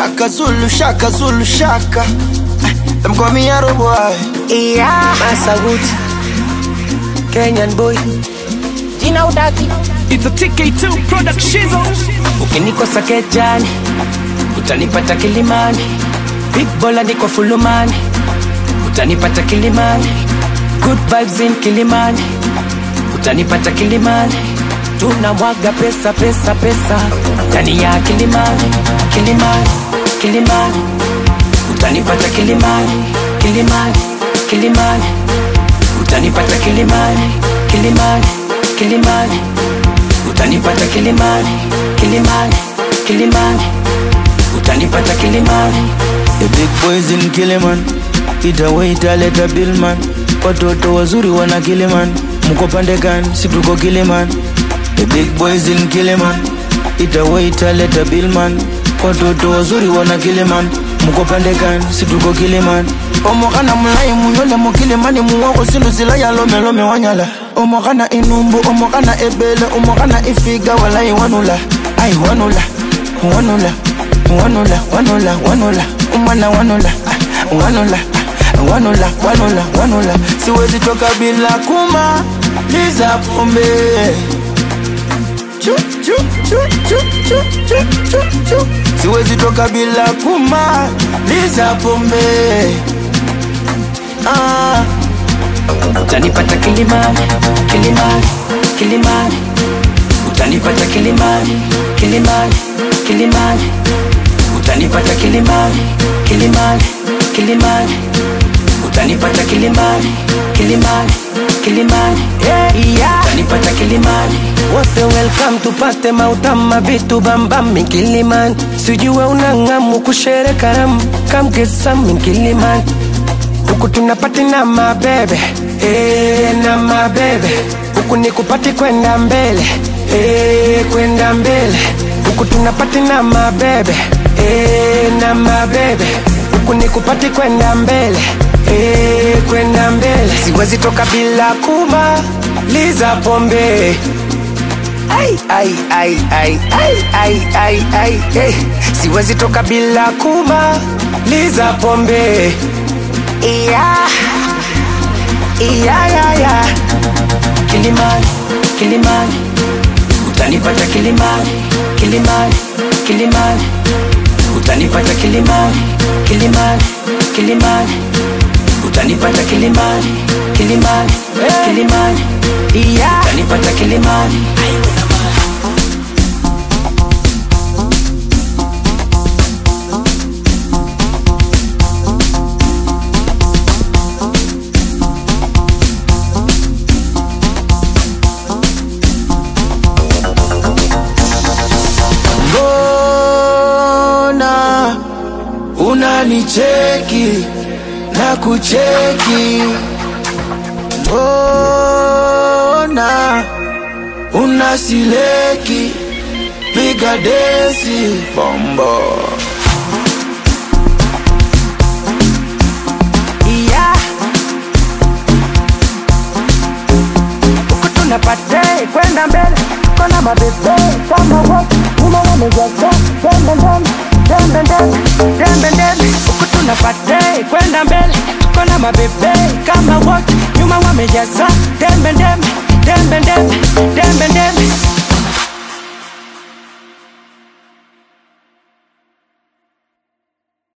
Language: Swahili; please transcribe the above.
Shaka Zulu, Shaka Zulu, Shaka. Them call me Arrow Boy. Yeah. Massa Wood. Kenyan boy. Jina udaki. It's a TK2 production. Ukinikosa kejani. Utanipata kilimani. Big bola niko fulumani. Utanipata kilimani. Good vibes in kilimani. Utanipata kilimani. Tunamwaga pesa pesa pesa. Ndani ya kilimani. Kilimani. Kilimani. Utanipata kilimani. Kilimani. Kilimani. Utanipata kilimani. Kilimani. Kilimani. Utanipata kilimani. Kilimani. Kilimani. Utanipata kilimani. The big boys in Kiliman. Ita waita leta billman. Watoto wazuri wana Kiliman. Mko pande gani? Si tuko Kiliman. The big boys in Kiliman. Ita waita leta billman. Watoto wazuri wana Kiliman. Mko pande gani? Si tuko Kiliman. omokana mulai muyole mukilimani muwoko silusila yalomelome wanyala omokana inumbu omokana ebele omokana ifiga walai wanula ai wanula wanula wanula wanula wanula umwana wanula ah, wanula ah, wanula wanula wanula siwezi toka bila kuma liza pombe Chu, chu, chu, chu, chu, chu, chu, chu. siwezi toka bila kuma liza pombe ah. Utanipata kilimani. Kilimani. Kilimani. Utanipata kilimani. Kilimani. Kilimani. Utanipata kilimani. Kilimani. Kilimani. Utanipata kilimani. Kilimani. Kilimani. Yeah, yeah. Utanipata kilimani. Wote welcome tupate mautama vitu bambam Kilimani. Sijue unang'amu kushere karamu. Come get some Kilimani. Huku tunapati na mabebe eh, na mabebe huku ni kupati kwenda mbele eh, kwenda mbele huku tunapati na mabebe eh, na mabebe huku ni kupati kwenda mbele eh, kwenda mbele siwezi toka bila kumaliza pombe ai ai ai ai ai ai ai ai eh. siwezi toka bila kumaliza pombe yeah. Yeah, yeah, yeah. Kilimani, Kilimani, utanipata Kilimani, Kilimani, Kilimani, utanipata Kilimani, Kilimani, Kilimani, utanipata Kilimani, Kilimani, Kilimani, yeah. utanipata Kilimani. mbona unanicheki na kucheki mbona unasileki piga desi bombo Yeah. Huku tunapate kwenda mbele kona mabebe kama wote nyuma wamejaza dembe ndembe dembe ndembe dembe ndembe huku tunapate kwenda mbele kona mabebe kama wote nyuma wamejaza dembe ndembe dembe ndembe dembe ndembe